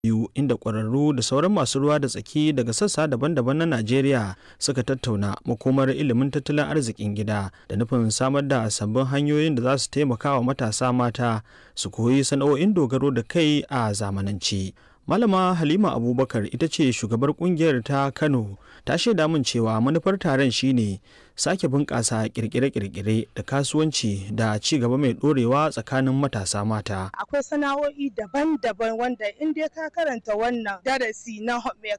biyu inda ƙwararru da sauran masu ruwa da tsaki daga sassa daban-daban na Najeriya suka tattauna makomar ilimin tattalin arzikin gida da nufin samar da sabbin hanyoyin da za su taimaka wa matasa mata su koyi sana'o'in dogaro da kai a zamanance. Malama Halima Abubakar ita ce shugabar kungiyar ta Kano ta shaida min cewa manufar taron shine sake bunƙasa kirkire-kirkire da kasuwanci da ci gaba mai ɗorewa tsakanin matasa mata. Akwai sana'o'i daban-daban wanda in dai ka karanta wannan darasi na